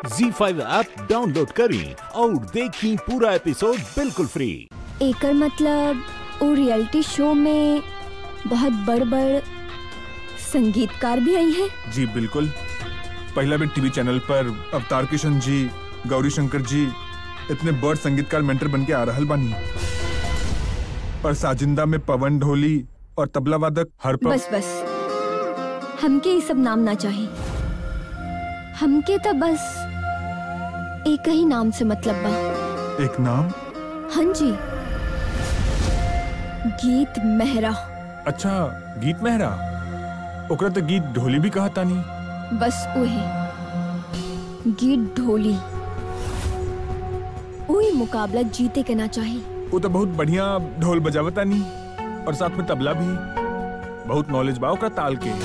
जी five app download करें और देखें पूरा एपिसोड बिल्कुल फ्री एकर मतलब वो रियलिटी शो में बहुत बड़ बड़ संगीतकार भी आई हैं जी बिल्कुल पहला भी टीवी चैनल पर अवतार किशन जी गौरी शंकर जी इतने बड़ संगीतकार मेंटर बन के आ रहल बानी और साजिंदा में पवन ढोली और तबला वादक हर बस बस हमके ये सब नाम ना चाहिए हमके तो बस एक ही नाम से मतलब बा एक नाम हाँ जी गीत मेहरा अच्छा गीत मेहरा ओकरा तो गीत ढोली भी कहा तानी बस वही गीत ढोली वही मुकाबला जीते के ना चाहिए वो तो बहुत बढ़िया ढोल बजावतानी और साथ में तबला भी बहुत नॉलेज बा ओकरा ताल के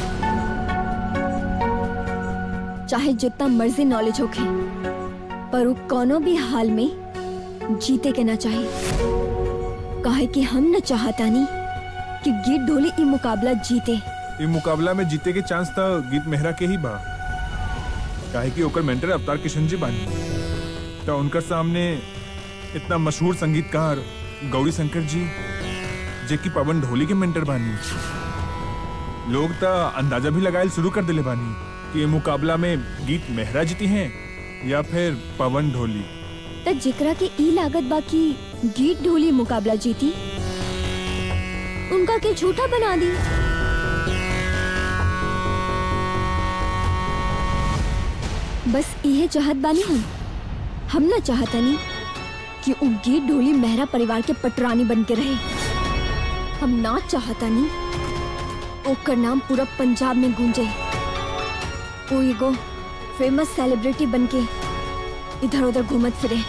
चाहे जितना मर्जी नॉलेज होखे पर वो कोनो भी हाल में जीते के ना चाहिए काहे कि हम न चाहतानी कि गीत ढोली ई मुकाबला जीते ये मुकाबला में जीते के चांस था गीत मेहरा के ही बा काहे कि ओकर मेंटर अवतार किशन जी बानी तो उनकर सामने इतना मशहूर संगीतकार गौरी शंकर जी जे की पवन ढोली के मेंटर बानी लोग तो अंदाजा भी लगाए शुरू कर दिले बानी कि ये मुकाबला में गीत मेहरा जीती हैं या फिर पवन ढोली त जिकरा के ई लागत बा कि गीत ढोली मुकाबला जीती उनका के झूठा बना दी बस इहे चाहत बानी हम हम ना चाहतनी कि उ गीत ढोली मेहरा परिवार के पटरानी बन के रहे हम ना चाहतनी ओकर नाम पूरा पंजाब में गूंजे वो एगो फेमस सेलिब्रिटी बन के इधर उधर घूमत फिरे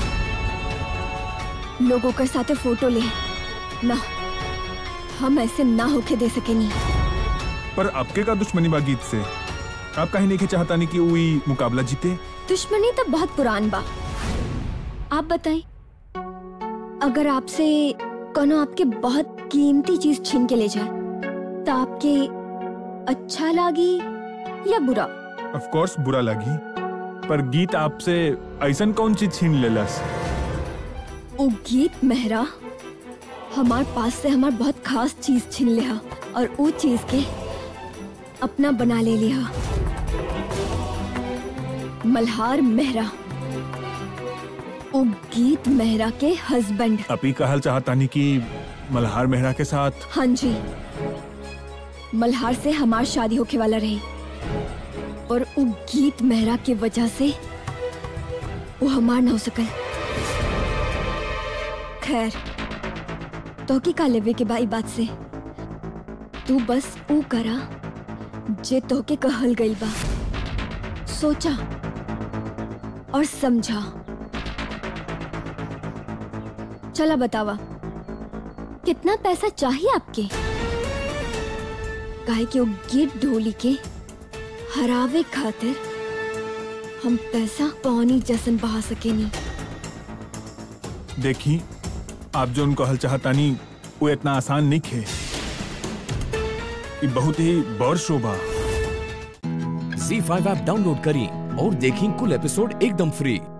लोगों के साथे फोटो ले ना हम ऐसे ना होके दे सकेनी पर आपके का दुश्मनी बा गीत से आप कहीं नहीं के चाहता नहीं कि वही मुकाबला जीते दुश्मनी तो बहुत पुरान बा आप बताएं अगर आपसे कोनो आपके बहुत कीमती चीज छीन के ले जाए तो आपके अच्छा लागी या बुरा ऑफ कोर्स बुरा लगी पर गीत आपसे ऐसन कौन चीज छीन लेलस वो गीत मेहरा हमार पास से हमार बहुत खास चीज छीन लिया और वो चीज के अपना बना ले लिया मल्हार मेहरा वो गीत मेहरा के हस्बैंड अपी कहल चाहता नहीं कि मल्हार मेहरा के साथ हाँ जी मल्हार से हमार शादी होके वाला रही और वो गीत मेहरा के वजह से वो हमार ना हो सकल खैर तो की का लेवे के बाई बात से तू बस ऊ करा जे तो के कहल गई बा सोचा और समझा चला बतावा कितना पैसा चाहिए आपके काहे कि वो गीत ढोली के हरावे खातिर हम पैसा पानी जैसन बहा सकेनी देखी आप जो उनको हल चाहता नहीं वो इतना आसान नहीं खे ये बहुत ही बड़ शोभा जी फाइव ऐप डाउनलोड करें और देखें कुल एपिसोड एकदम फ्री